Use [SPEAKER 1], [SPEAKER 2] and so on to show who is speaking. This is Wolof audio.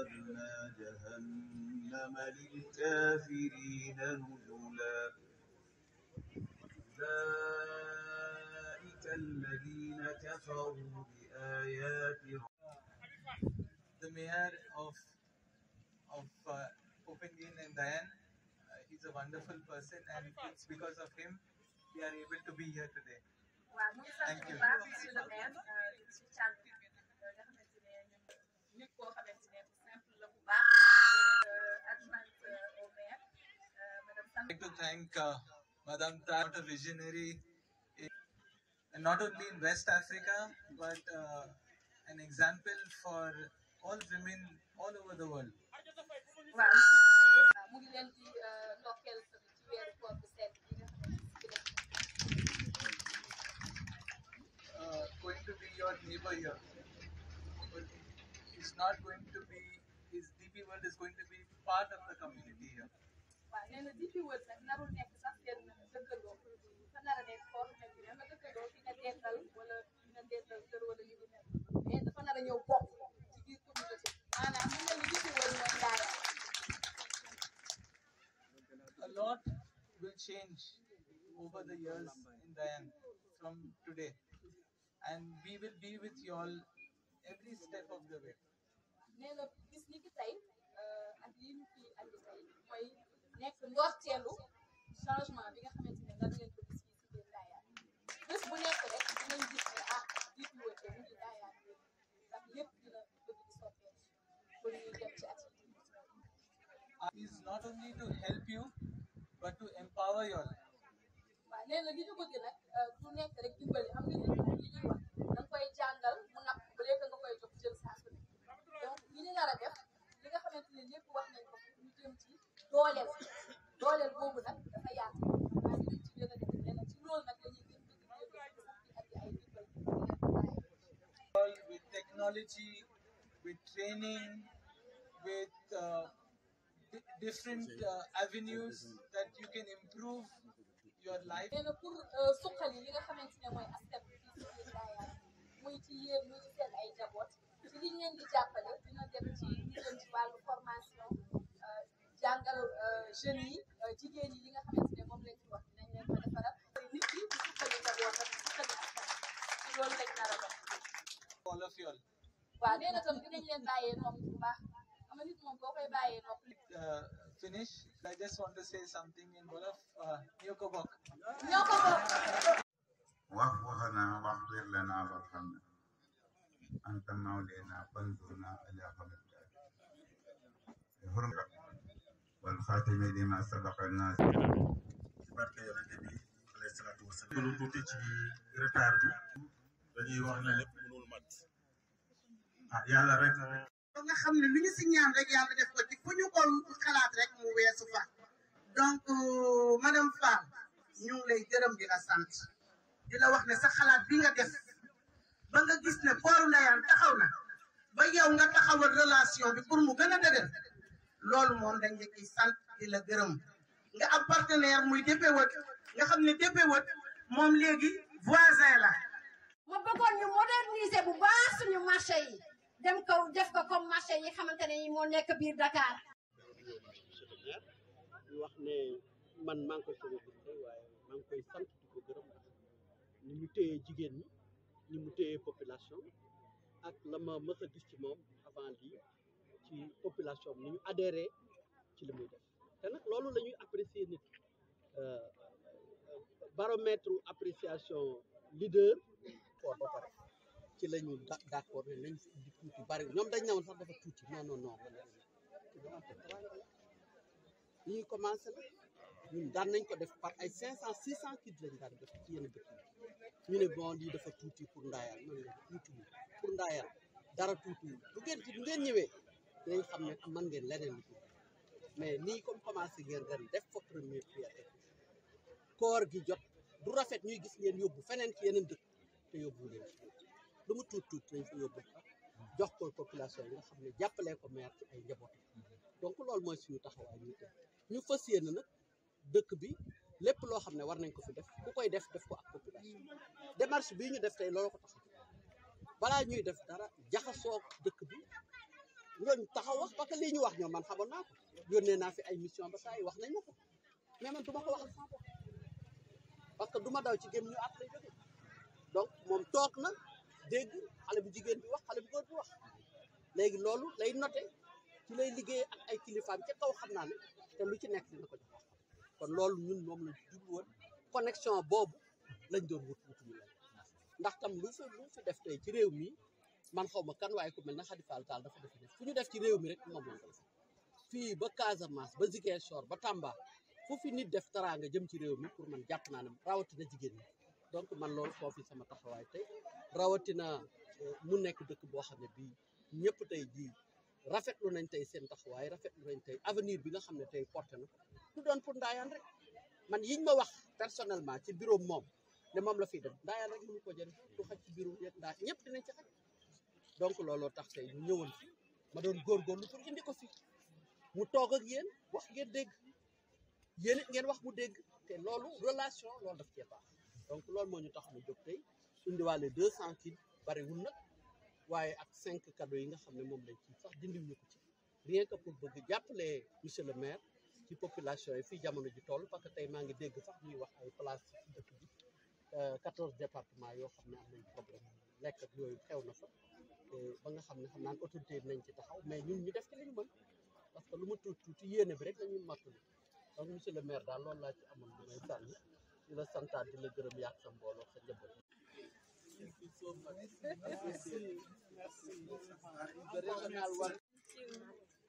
[SPEAKER 1] وأعتدنا جهنم للكافرين نزلا أولئك الذين كفروا بآيات
[SPEAKER 2] the mayor of of uh, Copenhagen and Diane. Uh, he's a wonderful person, and it's because of him we are able to be here today.
[SPEAKER 3] waaw mu ngi sant
[SPEAKER 2] Thank
[SPEAKER 3] bu
[SPEAKER 2] you.
[SPEAKER 3] baax monsieur le maire di ci cànt nga xamante ne ñun nit koo xamante ne bu simple la bu baax adjointe au maire madame
[SPEAKER 2] I'd
[SPEAKER 3] Sam
[SPEAKER 2] like to thank uh, Madame Tar, a visionary, in, and not only in West Africa, but uh, an example for all women all over the world.
[SPEAKER 3] waaw mu ngi leen di ndokkeel tamit ci weeru koor bu sedd bi nga xamante ne
[SPEAKER 2] uh, going to be your neighbor here. But It's not going to be, his DP World is going to be part of the community here.
[SPEAKER 3] waaw nee na DP World nag narul nekk sax seen dëkkandoo fa nar a nekk foo xamante ne nga dëkkandoo fi nga dental wala fi nga dental kër wala li bu mel mais dafa nar a ñëw bokk ci biir communauté maanaam mu mel ni DP World mooy daara
[SPEAKER 2] A lot will change over the years in Diane from today. And we will be with you all every step of the way.
[SPEAKER 3] nee na bis ni ki tey ak lii ñu fi andi tey mooy nekk ndorteelu changement bi nga xamante ne daan ngeen ko gis fii si biir Ndayane bés bu nekk rek dinañ gis ne ah DP World de mu ngi Ndayane bi ndax lépp dina bëgg di soppeeku pour ñuy dem ci activité
[SPEAKER 2] Uh, is not only to help you, but to empower you all.
[SPEAKER 3] waaw nee na li ñu bëgg nag du nekk rek dimbali xam nga nit ñi li ñuy wax da nga koy jàngal mu napp ba léegi nga koy jox jël saa su ne donc li ñu nar a def li nga xamante ne lépp wax nañ ko ñu jëm ci dooleel dooleel boobu nag dafa yaatu waaye li ñu ci gën a def leneen ci loolu nag la ñuy gën bëgg di yëngu sax di andi ay dimbal
[SPEAKER 2] all with technology, with training, with uh, di- different uh, avenues that you can improve your life.
[SPEAKER 3] nee na pour suqali li nga xamante ne mooy askan bi fii si biir Ndayane muy ci yéen muy ci seen ay njaboot ci liñ leen di jàppale dina dem ci li jëm ci wàllu formation jàngal jeunes yi jigéen yi li nga xamante ne moom lañ ci wax dinañ leen ko defaral nit ki di suqali njabootam di suqali askan ci loolu lañ nar a dox
[SPEAKER 2] All of you all.
[SPEAKER 3] waaw nee na tam dinañ leen bàyyee nopp bu baax xam nga nit moom boo koy bàyyee nopp
[SPEAKER 2] Uh, finish. I just want to say something in Wolof. Uh, Nyokobok.
[SPEAKER 3] ñoo ko bokk
[SPEAKER 4] واحفظنا واغفر لنا وارحمنا أنت مولانا فانصرنا على قوم الكافرين حرمة والخاتم لما سبق الناس
[SPEAKER 5] ci barke yonente bi alayhi salaatu wasalaam lu tuuti ci retard bi dañuy wax ne lépp mënul mat ah yàlla rek
[SPEAKER 6] ba nga xam ne lu ñu si ñaan rek yàlla def ko ci fu ñu ko xalaat rek mu weesu fa donc euh, madame Fall ñu ngi lay gërëm di la sant di la wax ne sa xalaat bi nga def ba nga gis ne kooru Ndayane taxaw na ba yow nga taxawal relation bi pour mu gën a dëgër loolu moom dañ la ciy sant di la gërëm nga am partenaire muy DPWOT nga xam ne DPWOT moom léegi voisin la
[SPEAKER 7] ma bëggoon ñu moderniser bu baax suñu marché yi dem ko def ko comme marché yi xamante ne yi moo nekk biir Dakar
[SPEAKER 8] monsieur le maire ñu wax ne man maa ngi koy soog a gis tey waaye maa ngi koy sant di ko gërëm ndax ni mu téyee jigéen ñi ni mu téyee population ak la ma mës a gis ci moom avant lii ci population bi ni ñu adhéré ci li muy def te nag loolu la ñuy apprécier nit euh, baromètre appréciation leader fort ba pare ci la ñu da- d'accord ne nañ di tuuti bari ñoom dañ ne woon sax dafa tuuti non non non li ñuy commencé la ñun daan nañ ko def par ay cinq cent six cent kids lañ daan def ci yenn dëkk yi ñu ne bon lii dafa tuuti pour Ndayane man la tuutiwul pour Ndayane dara tuutiwul bu ngeen ci bu ngeen ñëwee dinañ xam ne mën ngeen leneen lu tuuti mais nii comme commencé ngeen ren def fa première pierre koor gi jot du rafet ñuy gis ngeen yóbbu feneen ci yeneen dëkk te yóbbu leen ci lu mu tuut tuut lañ fa yóbbu jox ko population yi nga xam ne jàppalee ko maire ci ay njaboot donc loolu mooy suñu taxawaay ñu tey ñu fas yéene nag dëkk bi lépp loo xam ne war nañ ko fi def ku koy def def ko ak population démarche bii ñu def tey loolu ko tax a jóg balaa ñuy def dara jaxasoo dëkk bi ñooñu taxaw wax parce que lii ñu wax ñoom man xamoon naa ko yónnee naa fi ay mission ba saa yi wax nañ ma ko mais man du ma ko waxal sama bopp parce que du ma daw ci gém ñu at lay jóge donc moom toog na dégg xale bu jigéen bi wax xale bu góor bi wax léegi loolu lay noté ci lay liggéey ak ay kilifaam ca kaw xam naa ne te lu ci nekk dina ko jox kon loolu ñun moom la jublu woon connexion boobu lañ doon wut wutuñu la ndax tam lu fi lu fi def tey ci réew mi man xaw ma kan waaye ku mel na Khady Fall Tall dafa def def fu ñu def ci réew mi rek moom lañ ko def fii ba Casamance ba Ziguinchor ba Tamba fu fi nit def teraanga jëm ci réew mi pour man jàpp naa ne rawatina jigéen ñi donc man loolu foofu sama taxawaay tey rawatina mu nekk dëkk boo xam ne bii ñëpp tey jii rafetlu nañ tey seen taxawaay rafetlu nañ tey avenir bi nga xam ne tey porté na du doon pour ndaayaan rek man yiñ ma wax personnellement ci bureau moom ne moom la fiy def ndaayaan rek mënu ko jëriñ du xaj ci bureau yeeg ndaa ñëpp dinañ ci xaj donc looloo tax tey ñu ñëwoon fi ma doon góorgóorlu pour indi ko fi mu toog ak yéen wax ngeen dégg yéen it ngeen wax mu dégg te loolu relation loolu daf cee baax donc loolu moo ñu tax mu jóg tey indiwaale deux cent kits bariwul nag waaye ak cinq cadeaux yi nga xam ne moom lañ ci sax dindiw ñu ko ci rien que pour bëgg jàppale monsieur le maire ci population yi fii jamono ji toll parce que tey maa ngi dégg sax ñuy wax ay place ci dëkk bi quatorze départements yoo xam ne am nañ problème lekk ak yooyu xew na fa te ba nga xam ne xam naan autorité yi nañ ci taxaw mais ñun ñu def ci li ñu mën parce que lu ma tuuti tuuti yéene bi rek la ñuy mattali donc monsieur le maire daal loolu laa ci amoon lu may sànni di la santaat di la gërëm yaag sa mbooloo sa njaboot Thank you so much. Merci. Merci. The regional one.